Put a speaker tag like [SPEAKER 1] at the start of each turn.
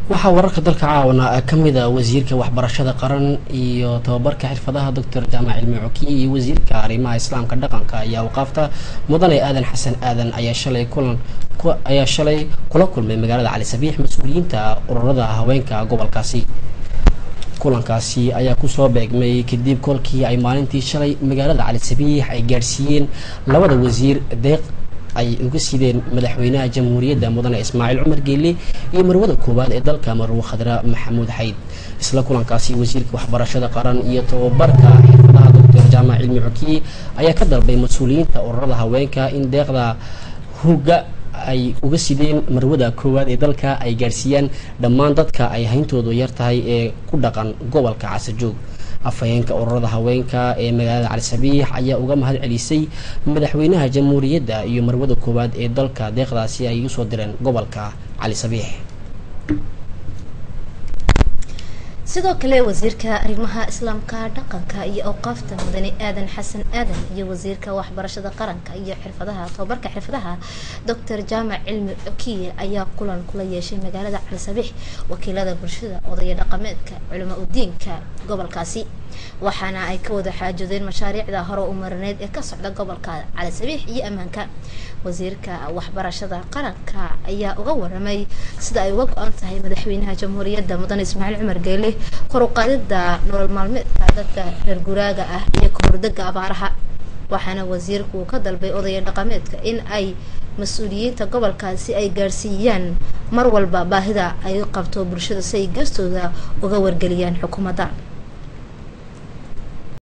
[SPEAKER 1] waxaa wararka dalka caawana ka mid a wasiirka waxbarashada qaran iyo tababarka xirfadaha doctor jaamac cilmi cokiye iyo wasiirka arrimaha islaamka dhaqanka iyo awqaafta mudane aadan xasan aadan ayaa shalay kulan ayaa shalay kula kulmay magaalada cali sabiix mas-uuliyiinta ururada haweenka gobolkaasi kulankaasi ayaa kusoo beegmay kadib kolkii ay maalintii shalay magaalada cali sabiix ay gaadhsiiyeen labada wasiir deeq ay uga sideen madaxweynaha jamhuuriyadda mudane ismaaciil cumar geelle iyo marwada koowaad ee dalka marwo khadra maxamuud xayd isla kulankaasi wasiirka waxbarashada qaran iyo tababarka xirfadaha doctor jaamac cilmi cokiye ayaa ka dalbay mas-uuliyiinta ururada haweenka in deeqda hogga ay uga sideen marwada koowaad ee dalka ay gaadhsiiyaan dhammaan dadka ay hayntoodu yar tahay ee ku dhaqan gobolka casajoog afhayeenka ururada haweenka ee magaalada cali sabiix ayaa uga mahad celisay madaxweynaha jamhuuriyadda iyo marwada koowaad ee dalka deeqdaasi ay usoo direen gobolka cali sabiix
[SPEAKER 2] sidoo kale wasiirka arrimaha islaamka dhaqanka iyo awqaafta mudane aadan xasan aadan iyo wasiirka waxbarashada qaranka iyo xirfadaha tababarka xirfadaha doctor jaamac cilmi okiye ayaa kulan kula yeeshay magaalada cali sabiix wakiilada bulshada odaya dhaqameedka culimo udiinka gobolkaasi waxaana ay ka wada xaajoodeen mashaariicda hore u marineed ee ka socda gobolka cali sabiix iyo ammaanka wasiirka waxbarashada qaranka ayaa uga waramay sida ay uga go-an tahay madaxweynaha jamhuuriyadda mudane ismaaciil cumar geele kor u qaadida nolol maalmeedka dadka reer guraaga ah iyo kahordega abaaraha waxaana wasiirku ka dalbay odaya dhaqameedka in ay mas-uuliyiinta gobolkaasi ay gaadhsiiyaan mar walba baahida ay qabto bulshada si ay geestooda uga wargeliyaan xukuumadda